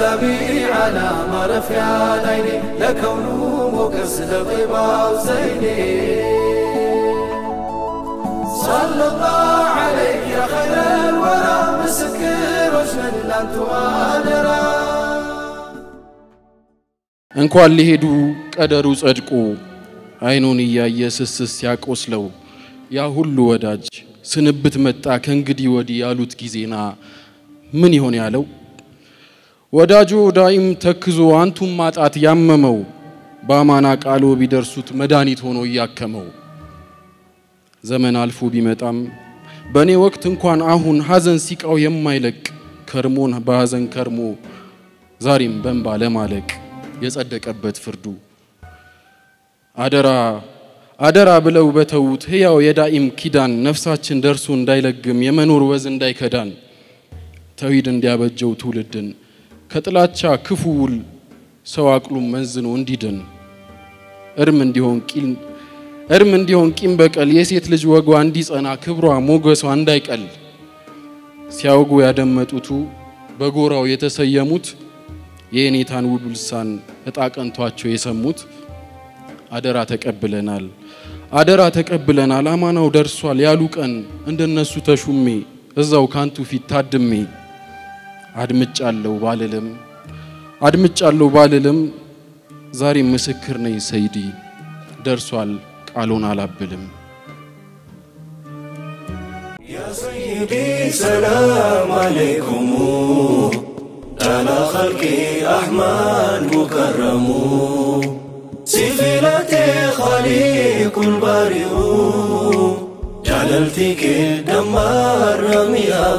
سلامي على ما رفع عيني لكونه موكس لطيبة وزيني صلى الله عليك يا خير الورى مسكر وجن لانت وادرا እንኳን ሊሄዱ ቀደሩ ጸድቆ አይኑን እያየ ስስስ ሲያቆስለው ያ ሁሉ ወዳጅ ስንብት መጣ ከእንግዲህ ወዲህ ያሉት ጊዜና ምን ይሆን ያለው ወዳጆ ዳይም ተክዞ አንቱም ማጣት ያመመው በአማና ቃሎ ቢደርሱት መድኃኒት ሆኖ እያከመው ዘመን አልፎ ቢመጣም በእኔ ወቅት እንኳን አሁን ሐዘን ሲቃው የማይለቅ ከርሞን በሐዘን ከርሞ ዛሬም በንባ ለማለቅ የጸደቀበት ፍርዱ አደራ አደራ ብለው በተዉት ሕያው የዳኢም ኪዳን ነፍሳችን ደርሶ እንዳይለግም የመኖር ወዝ እንዳይከዳን ተውሂድ እንዲያበጀው ትውልድን ከጥላቻ ክፉ ውል ሰው አቅሉም መንዝኖ እንዲድን እርም እንዲሆን ቂል እርም እንዲሆን ቂም በቀል የሴት ልጅ ወጓ እንዲጸና ክብሯ ሞገሷ እንዳይቀል ሲያወጉ ያደመጡቱ በጎራው የተሰየሙት የኔታን ውብ ልሳን እጣ ቀንቷቸው የሰሙት አደራ ተቀብለናል አደራ ተቀብለናል አማናው ደርሷል ያሉ ቀን እንደነሱ ተሹሜ እዛው ካንቱ ፊት ታድሜ አድምጫለሁ ባልልም አድምጫለሁ ባልልም ዛሬም ምስክር ነኝ ሰይዲ ደርሷል ቃሉን አላብልም يا سيدي سلام عليكم أنا خلقي أحمد مكرم سفلتي خليق البارئ جللتك دمار رمياه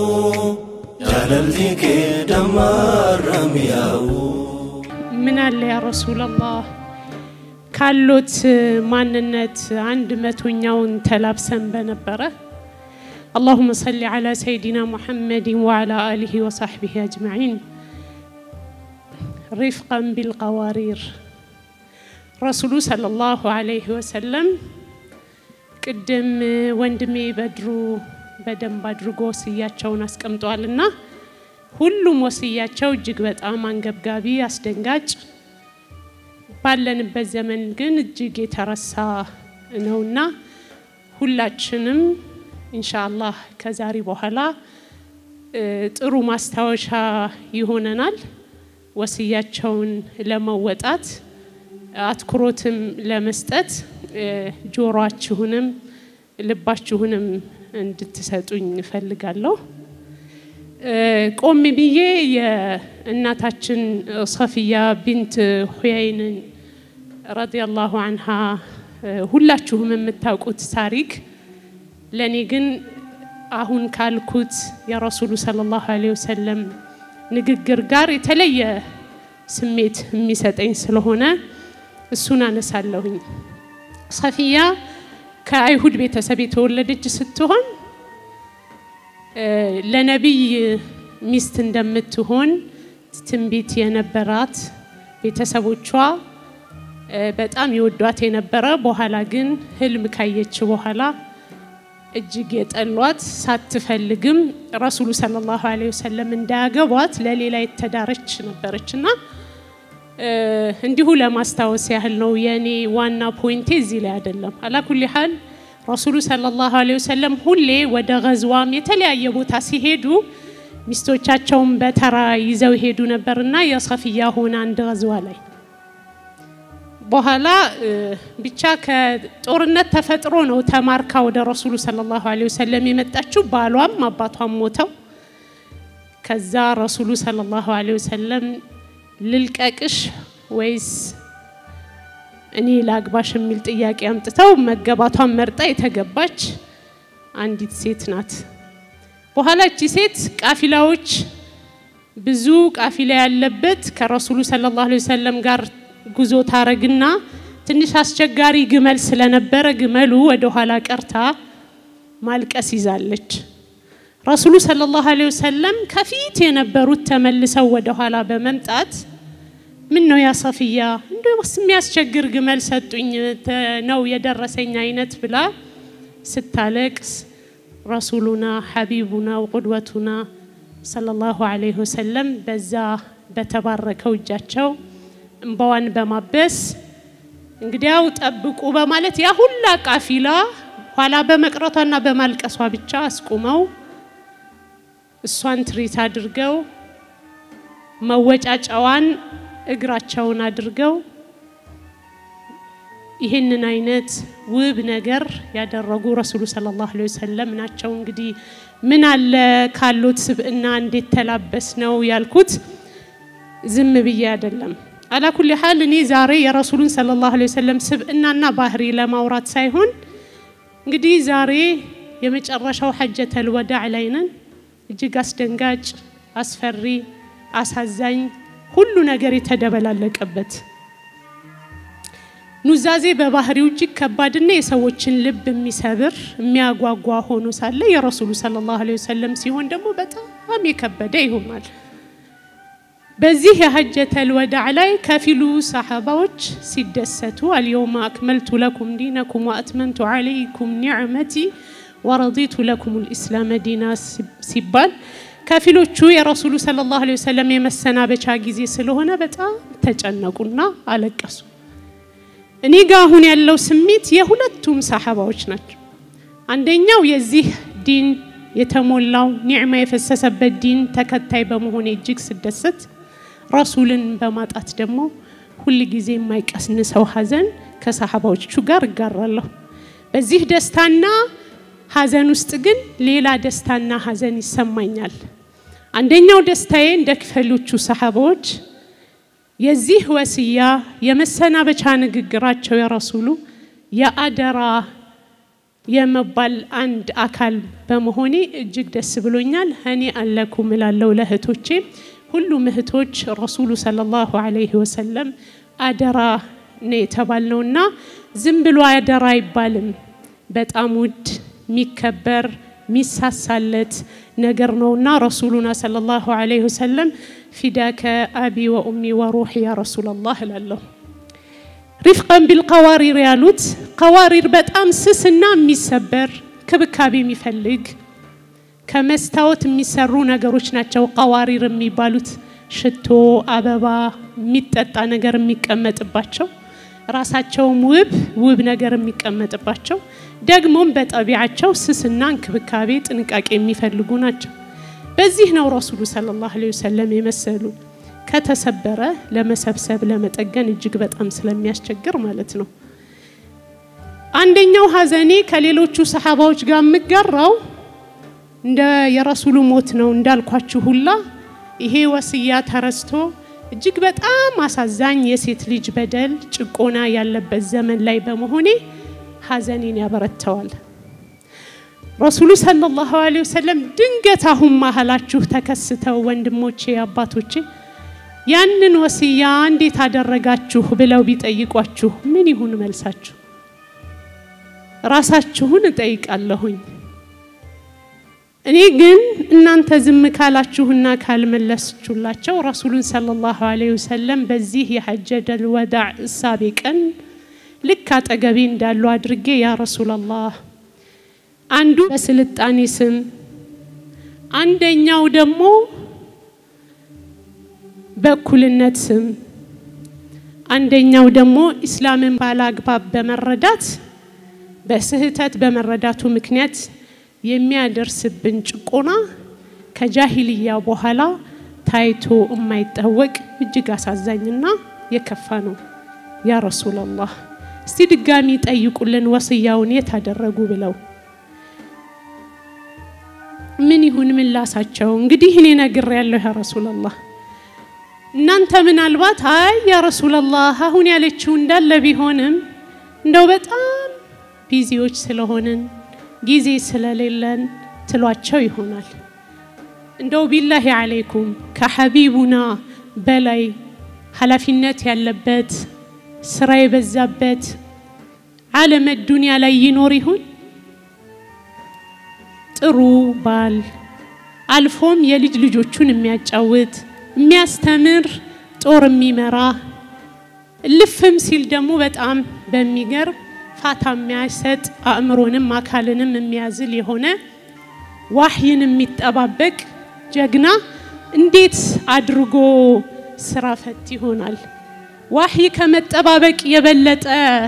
جللتك دمار رمياه ምን አለ ያ ረሱላላህ ካሎት ማንነት አንድ መቶኛውን ተላብሰን በነበረ اللهم صل على سيدنا محمد وعلى آله وصحبه أجمعين رفقا بالقوارير رسول صلى الله عليه وسلم ቅድም ወንድሜ በድሩ በደንብ አድርጎ ወስያቸውን አስቀምጧልና ሁሉም ወስያቸው እጅግ በጣም አንገብጋቢ አስደንጋጭ ባለንበት ዘመን ግን እጅግ የተረሳ ነውና ሁላችንም ኢንሻአላህ ከዛሬ በኋላ እ፣ ጥሩ ማስታወሻ ይሆነናል ወስያቸውን ለመወጣት አትኩሮትም ለመስጠት እ፣ ጆሮአችሁንም ልባችሁንም እንድትሰጡኝ እፈልጋለሁ። እ፣ ቆም ብዬ የእናታችን ሰፊያ ቢንት ሁያይንን ረዲየላሁ አንሃ እ፣ ሁላችሁም የምታውቁት ታሪክ ለእኔ ግን አሁን ካልኩት የረሱሉ ሰለላሁ ዐለይሂ ወሰለም ንግግር ጋር የተለየ ስሜት የሚሰጠኝ ስለሆነ እሱን አነሳለሁኝ። ሰፊያ ከአይሁድ ቤተሰብ የተወለደች ስትሆን እ፣ ለነቢይ ሚስት እንደምትሆን ትንቢት የነበራት ቤተሰቦቿ እ፣ በጣም ይወዷት የነበረ በኋላ ግን ህልም ካየች በኋላ እጅግ የጠሏት ሳትፈልግም ረሱሉ ሰለላሁ ዐለይሂ ወሰለም እንዳያገቧት ለሌላ የተዳረች ነበረች እና እ፣ እንዲሁ ለማስታወስ ያህል ነው። የእኔ ዋና ፖይንቴ እዚህ ላይ አይደለም። አላኩል ሀል ረሱሉ ሰለላሁ ዐለይሂ ወሰለም ሁሌ ወደ ገዝዋም የተለያየ ቦታ ሲሄዱ ሚስቶቻቸውን በተራ ይዘው ይሄዱ ነበርና የሰፊያ ሆነ አንድ ገዝዋ ላይ በኋላ እ፣ ብቻ ከጦርነት ተፈጥሮ ነው ተማርካ ወደ ረሱሉ ሰለላሁ ዐለይሂ ወሰለም የመጣችው። ባሏም አባቷም ሞተው ከዛ ረሱሉ ሰለላሁ ዐለይሂ ወሰለም ልልቀቅሽ ወይስ እኔ ላግባሽ የሚል ጥያቄ አምጥተው መገባቷን መርጣ የተገባች አንዲት ሴት ናት። በኋላ እቺ ሴት ቃፊላዎች ብዙ ቃፊላ ያለበት ከረሱሉ ሰለላሁ ዐለይሂ ወሰለም ጋር ጉዞ ታረግና ትንሽ አስቸጋሪ ግመል ስለነበረ ግመሉ ወደ ኋላ ቀርታ ማልቀስ ይዛለች። ረሱሉ ሰለላሁ ዐለይሂ ወሰለም ከፊት የነበሩት ተመልሰው ወደ ኋላ በመምጣት ምን ነው ያ ሰፊያ እንደውስ የሚያስቸግር ግመል ሰጡኝ ተ- ነው የደረሰኝ አይነት ብላ ስታለቅስ ረሱሉና ሐቢቡና ወቁድወቱና ሰለላሁ ዐለይሂ ወሰለም በዛ በተባረከው እጃቸው እንባዋን በማበስ እንግዲያው ጠብቁ በማለት ያ ሁላ ቃፊላ ኋላ በመቅረቷና በማልቀሷ ብቻ አስቁመው እሷን ትሪት አድርገው መወጫጫዋን እግራቸውን አድርገው ይህንን አይነት ውብ ነገር ያደረጉ ረሱሉ ሰለላሁ ዐለይሂ ወሰለም ናቸው። እንግዲህ ምን አለ ካሉት ስብዕና እንዴት ተላበስ ነው ያልኩት፣ ዝም ብዬ አይደለም። አላኩል ሀል እኔ ዛሬ የረሱሉን ሰለላሁ ዐለይሂ ወሰለም ስብዕናና ባህሪ ለማውራት ሳይሆን እንግዲህ ዛሬ የመጨረሻው ሐጀተል ወዳዕ ላይ ነን። እጅግ አስደንጋጭ፣ አስፈሪ፣ አሳዛኝ ሁሉ ነገር የተደበላለቀበት ኑዛዜ በባህሪው እጅግ ከባድና የሰዎችን ልብ የሚሰብር የሚያጓጓ ሆኖ ሳለ የረሱሉ ሰለላሁ ዐለይሂ ወሰለም ሲሆን ደግሞ በጣም የከበደ ይሆናል። በዚህ የሐጀተል ወዳዕ ላይ ከፊሉ ሰሓባዎች ሲደሰቱ አልየውመ አክመልቱ ለኩም ዲነኩም ወአትመምቱ ዐለይኩም ኒዕመቲ ወረዲቱ ለኩም ልኢስላመ ዲና ሲባል ከፊሎቹ የረሱሉ ሰለላሁ ዐለይሂ ወሰለም የመሰናበቻ ጊዜ ስለሆነ በጣም ተጨነቁና አለቀሱ። እኔ ጋር አሁን ያለው ስሜት የሁለቱም ሰሓባዎች ናቸው። አንደኛው የዚህ ዲን የተሞላው ኒዕማ የፈሰሰበት ዲን ተከታይ በመሆኔ እጅግ ስደሰት፣ ረሱልን በማጣት ደግሞ ሁል ጊዜ የማይቀስንሰው ሐዘን ከሰሓባዎቹ ጋር እጋራለሁ። በዚህ ደስታና ሐዘን ውስጥ ግን ሌላ ደስታና ሐዘን ይሰማኛል። አንደኛው ደስታዬ እንደ ክፈሎቹ ሰሓባዎች የዚህ ወስያ የመሰናበቻ ንግግራቸው የረሱሉ የአደራ የመባል አንድ አካል በመሆኔ እጅግ ደስ ብሎኛል። እኔ አለኩም እላለሁ ለእህቶቼ። ሁሉም እህቶች ረሱሉ ሰለላሁ ዐለይሂ ወሰለም አደራ ነው የተባልነውና ዝም ብሎ አደራ አይባልም። በጣም ውድ የሚከበር ሚሳሳለት ነገር ነውና ረሱሉና ሰለላሁ ዐለይሂ ወሰለም ፊዳከ አቢ ወኡሚ ወሩሒ ያ ረሱላላህ እላለሁ። ሪፍቀን ቢልቀዋሪር ያሉት ቀዋሪር በጣም ስስና የሚሰበር ክብካቤ የሚፈልግ ከመስታወት የሚሰሩ ነገሮች ናቸው። ቀዋሪር የሚባሉት ሽቶ፣ አበባ፣ የሚጠጣ ነገር የሚቀመጥባቸው ራሳቸውም ውብ ውብ ነገር የሚቀመጥባቸው ደግሞም በጠቢያቸው ስስና እንክብካቤ ጥንቃቄ የሚፈልጉ ናቸው። በዚህ ነው ረሱሉ ሰለላሁ ዐለይሂ ወሰለም የመሰሉ ከተሰበረ ለመሰብሰብ ለመጠገን እጅግ በጣም ስለሚያስቸግር ማለት ነው። አንደኛው ሀዘኔ ከሌሎቹ ሰሓባዎች ጋር የምጋራው እንደ የረሱሉ ሞት ነው እንዳልኳችሁ ሁላ ይሄ ወስያ ተረስቶ እጅግ በጣም አሳዛኝ የሴት ልጅ በደል ጭቆና ያለበት ዘመን ላይ በመሆኔ ሀዘኔን ያበረተዋል። ረሱሉ ሰለላሁ ዐለይሂ ወሰለም ድንገት አሁን መሀላችሁ ተከስተው ወንድሞቼ፣ አባቶቼ ያንን ወስያ እንዴት አደረጋችሁ ብለው ቢጠይቋችሁ ምን ይሁን መልሳችሁ? ራሳችሁን እጠይቃለሁኝ። እኔ ግን እናንተ ዝም ካላችሁና ካልመለስችሁላቸው ረሱሉን ሰለላሁ ዐለይሂ ወሰለም በዚህ የሐጀተል ወዳዕ እሳቤ ቀን ልክ አጠገቤ እንዳሉ አድርጌ ያ ረሱላላህ አንዱ በስልጣኔ ስም አንደኛው ደግሞ በእኩልነት ስም አንደኛው ደግሞ ኢስላምን ባላግባብ በመረዳት በስህተት በመረዳቱ ምክንያት የሚያደርስብን ጭቆና ከጃሂልያ በኋላ ታይቶ የማይታወቅ እጅግ አሳዛኝና የከፋ ነው። ያ ረሱላላህ እስቲ ድጋሚ ጠይቁልን ወስያውን የት አደረጉ ብለው ምን ይሁን ምላሳቸው? እንግዲህ እኔ ነግር ያለሁ ያ ረሱላላህ እናንተ ምናልባት አይ ያ ረሱላላህ አሁን ያለችው እንዳለ ቢሆንም እንደው በጣም ቢዚዎች ስለሆንን ጊዜ ስለሌለን ትሏቸው ይሆናል። እንደው ቢላሂ አለይኩም ከሐቢቡና በላይ ኃላፊነት ያለበት ስራ የበዛበት ዓለመ ዱንያ ላይ ይኖር ይሁን? ጥሩ ባል አልፎም የልጅ ልጆቹን የሚያጫውት የሚያስተምር ጦር የሚመራ ልፍም ሲል ደግሞ በጣም በሚገርም ፋታ የሚያሰጥ አእምሮንም አካልንም የሚያዝል የሆነ ዋህይን የሚጠባበቅ ጀግና እንዴት አድርጎ ስራ ፈት ይሆናል። ዋህይ ከመጠባበቅ የበለጠ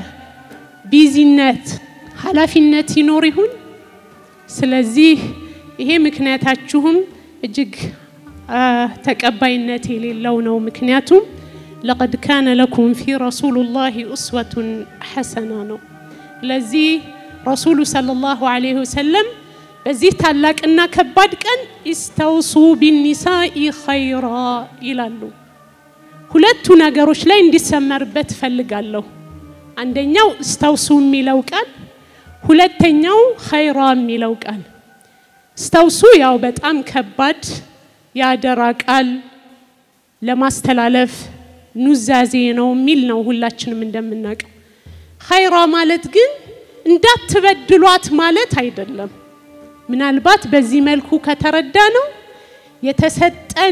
ቢዚነት፣ ኃላፊነት ይኖር ይሁን? ስለዚህ ይሄ ምክንያታችሁም እጅግ ተቀባይነት የሌለው ነው። ምክንያቱም ለቀድ ካነ ለኩም ፊ ረሱሉላሂ ኡስወቱን ሐሰና ነው። ለዚህ ረሱሉ ሰለላሁ ዐለይሂ ወሰለም በዚህ ታላቅና ከባድ ቀን ኢስተውሱ ቢኒሳኢ ኸይራ ይላሉ። ሁለቱ ነገሮች ላይ እንዲሰመርበት እፈልጋለሁ። አንደኛው እስተውሱ የሚለው ቃል፣ ሁለተኛው ኸይራ የሚለው ቃል። እስተውሱ ያው በጣም ከባድ የአደራ ቃል ለማስተላለፍ ኑዛዜ ነው የሚል ነው ሁላችንም እንደምናውቀው። ኸይራ ማለት ግን እንዳትበድሏት ማለት አይደለም። ምናልባት በዚህ መልኩ ከተረዳ ነው የተሰጠን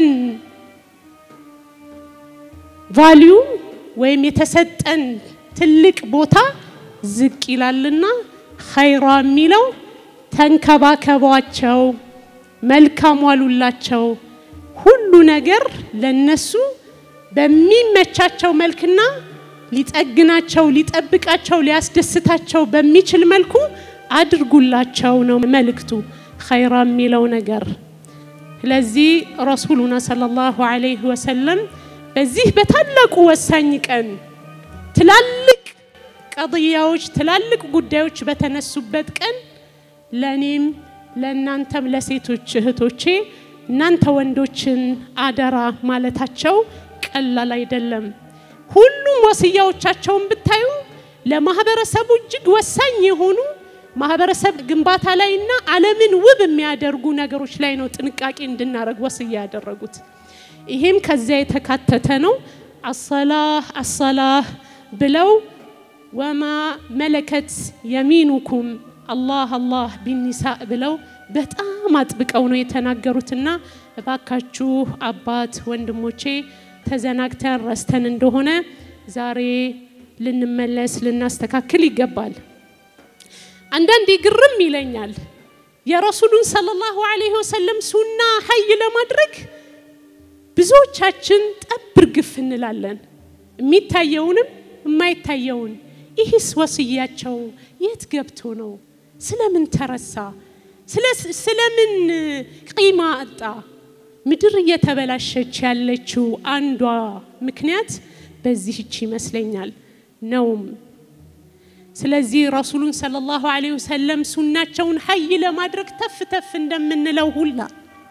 ቫሊዩ ወይም የተሰጠን ትልቅ ቦታ ዝቅ ይላልና ኸይራ የሚለው ተንከባከቧቸው፣ መልካም ዋሉላቸው፣ ሁሉ ነገር ለነሱ በሚመቻቸው መልክና ሊጠግናቸው፣ ሊጠብቃቸው፣ ሊያስደስታቸው በሚችል መልኩ አድርጉላቸው ነው መልእክቱ ኸይራ የሚለው ነገር። ስለዚህ ረሱሉና ሰለላሁ ዐለይሂ ወሰለም በዚህ በታላቁ ወሳኝ ቀን ትላልቅ ቀضያዎች ትላልቅ ጉዳዮች በተነሱበት ቀን ለእኔም ለእናንተም ለሴቶች እህቶቼ እናንተ ወንዶችን አደራ ማለታቸው ቀላል አይደለም። ሁሉም ወስያዎቻቸውን ብታዩ ለማህበረሰቡ እጅግ ወሳኝ የሆኑ ማህበረሰብ ግንባታ ላይ እና ዓለምን ውብ የሚያደርጉ ነገሮች ላይ ነው ጥንቃቄ እንድናደርግ ወስያ ያደረጉት። ይሄም ከዚያ የተካተተ ነው። አሰላህ አሰላህ ብለው ወማ መለከት የሚኑኩም አላህ አላህ ቢኒሳ ብለው በጣም አጥብቀው ነው የተናገሩትና እባካችሁ አባት ወንድሞቼ ተዘናግተን ረስተን እንደሆነ ዛሬ ልንመለስ ልናስተካክል ይገባል። አንዳንዴ ግርም ይለኛል የረሱሉን ሰለላሁ ዐለይሂ ወሰለም ሱና ሀይ ለማድረግ ብዙዎቻችን ጠብር ግፍ እንላለን። የሚታየውንም የማይታየውን ይህስ ወስያቸው የት ገብቶ ነው? ስለምን ተረሳ? ስለምን ቂማ አጣ? ምድር እየተበላሸች ያለችው አንዷ ምክንያት በዚህች ይመስለኛል ነውም። ስለዚህ ረሱሉን ሰለላሁ ዐለይሂ ወሰለም ሱናቸውን ሀይ ለማድረግ ተፍ ተፍ እንደምንለው ሁላ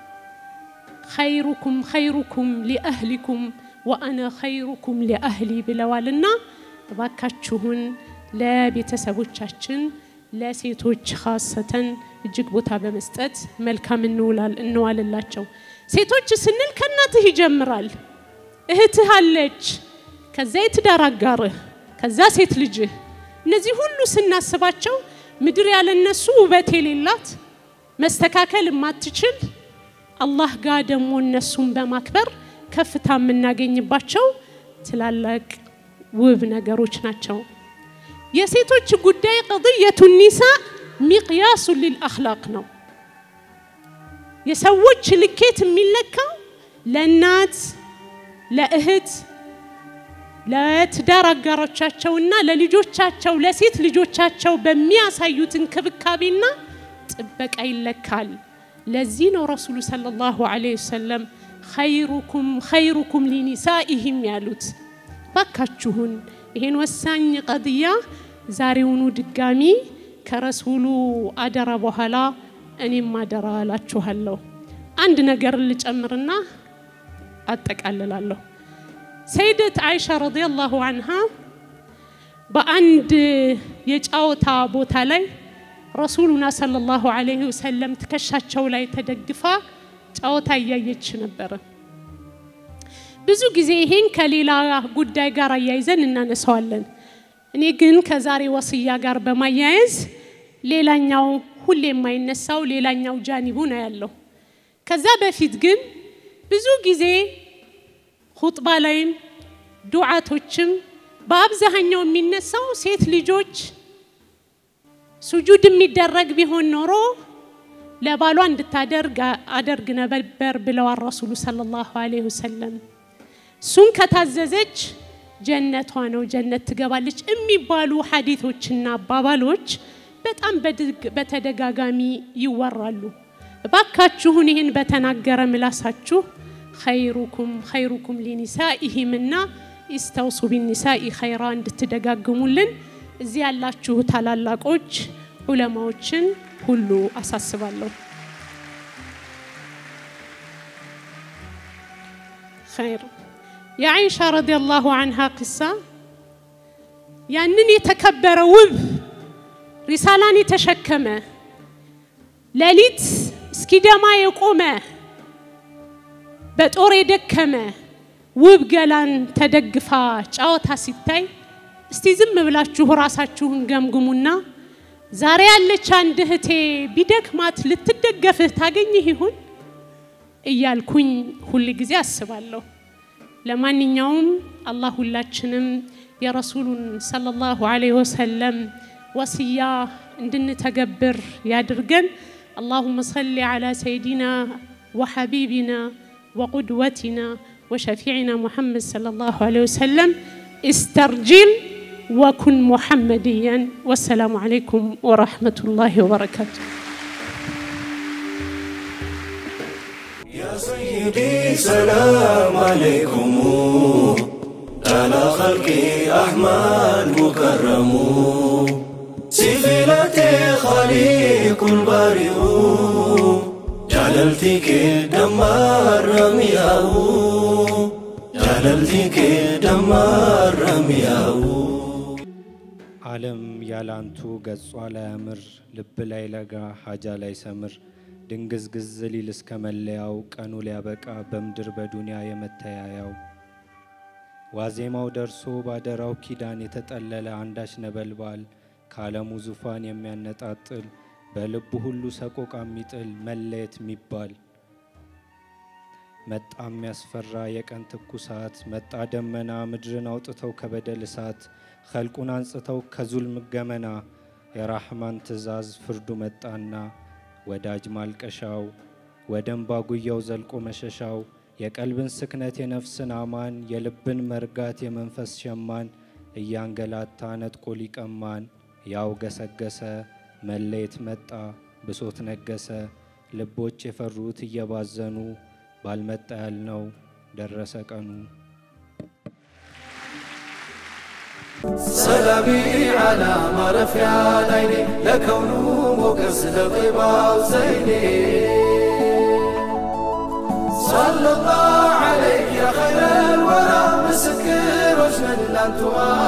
ኸይሩኩም ኸይሩኩም ሊአህሊኩም ወአነ ኸይሩኩም ሊአህሊ ብለዋልና እባካችሁን ለቤተሰቦቻችን ለሴቶች ካሰተን እጅግ ቦታ በመስጠት መልካም እንዋልላቸው። ሴቶች ስንል ከእናትህ ይጀምራል። እህትህ አለች፣ ከዛ የትዳር አጋርህ፣ ከዛ ሴት ልጅህ። እነዚህ ሁሉ ስናስባቸው ምድር ያለነሱ ውበት የሌላት መስተካከል የማትችል አላህ ጋር ደግሞ እነሱን በማክበር ከፍታ የምናገኝባቸው ትላላቅ ውብ ነገሮች ናቸው። የሴቶች ጉዳይ ቀضየቱ ኒሳ ሚቅያሱ ሊልአኽላቅ ነው። የሰዎች ልኬት የሚለካው ለእናት ለእህት ለትዳር አጋሮቻቸውና ለልጆቻቸው ለሴት ልጆቻቸው በሚያሳዩት እንክብካቤና ጥበቃ ይለካል። ለዚህ ነው ረሱሉ ሰለላሁ ዐለይሂ ወሰለም ኸይሩኩም ኸይሩኩም ሊኒሳኢሂም ያሉት። ባካችሁን ይሄን ወሳኝ ቀድያ ዛሬውኑ ድጋሚ ከረሱሉ አደራ በኋላ እኔም አደራ እላችኋለሁ። አንድ ነገር ልጨምርና አጠቃልላለሁ። ሰይደት አይሻ ረዲየላሁ አንሃ በአንድ የጫወታ ቦታ ላይ ረሱሉና ሰለላሁ ዐለይሂ ወሰለም ትከሻቸው ላይ ተደግፋ ጨዋታ እያየች ነበረ። ብዙ ጊዜ ይሄን ከሌላ ጉዳይ ጋር አያይዘን እናነሳዋለን። እኔ ግን ከዛሬ ወስያ ጋር በማያያዝ ሌላኛው ሁሌ የማይነሳው ሌላኛው ጃኒቡ ነው ያለው። ከዛ በፊት ግን ብዙ ጊዜ ሁጥባ ላይም ዱዓቶችም በአብዛኛው የሚነሳው ሴት ልጆች ሱጁድ የሚደረግ ቢሆን ኖሮ ለባሏ እንድታደርግ አደርግ ነበር ብለዋል ረሱሉ ሰለላሁ ዐለይሂ ወሰለም። እሱን ከታዘዘች ጀነቷ ነው፣ ጀነት ትገባለች የሚባሉ ሐዲቶችና አባባሎች በጣም በድግ- በተደጋጋሚ ይወራሉ። እባካችሁን ይህን በተናገረ ምላሳችሁ ኸይሩኩም ኸይሩኩም ሊኒሳኢሂምና ኢስተውሱ ቢኒሳኢ ኸይራ እንድትደጋግሙልን እዚህ ያላችሁ ታላላቆች ዑለማዎችን ሁሉ አሳስባለሁ። ኸይር የአይሻ ረዲየላሁ አንሃ ቅሳ ያንን የተከበረ ውብ ሪሳላን የተሸከመ ሌሊት እስኪደማ የቆመ በጦር የደከመ ውብ ገላን ተደግፋ ጨዋታ ሲታይ እስቲ ዝም ብላችሁ ራሳችሁን ገምግሙና ዛሬ ያለች አንድ እህቴ ቢደክማት ልትደገፍህ ታገኝህ ይሆን እያልኩኝ ሁል ጊዜ አስባለሁ። ለማንኛውም አላህ ሁላችንም የረሱሉን ሰለላሁ ዐለይሂ ወሰለም ወስያ እንድንተገብር ያድርገን። اللهم صل على سيدنا وحبيبنا وقدوتنا وشفيعنا محمد صلى الله عليه وسلم استرجل وكن محمديا والسلام عليكم ورحمة الله وبركاته يا سيدي سلام عليكم على خلقي أحمد مكرم سفلتي خليق البارئ جللتك دمار رمياه جللتك دمار رمياه ዓለም ያላንቱ ገጿ ላይ ያምር ልብ ላይ ለጋ ሀጃ ላይ ሰምር ድንግዝግዝ ሊል እስከ መለያው ቀኑ ሊያበቃ በምድር በዱንያ የመተያያው ዋዜማው ደርሶ ባደራው ኪዳን የተጠለለ አንዳች ነበልባል ከዓለሙ ዙፋን የሚያነጣጥል በልቡ ሁሉ ሰቆቃ የሚጥል መለየት የሚባል መጣ የሚያስፈራ የቀን ትኩሳት መጣ ደመና ምድርን አውጥተው ከበደል እሳት ኸልቁን አንጽተው ከዙልም ገመና የራሕማን ትእዛዝ ፍርዱ መጣና ወዳጅ ማልቀሻው ወደ እምባ ጉያው ዘልቆ መሸሻው የቀልብን ስክነት የነፍስን አማን የልብን መርጋት የመንፈስ ሸማን እያንገላታ ነጥቆ ሊቀማን ያው ገሰገሰ መለየት መጣ ብሶት ነገሰ ልቦች የፈሩት እየባዘኑ ባልመጣ ያልነው ደረሰ ቀኑ سلامي على ما رفع عيني لكونه موكس لطيبة وزيني صلى الله عليك يا خير الورى مسكر وجه الانتوار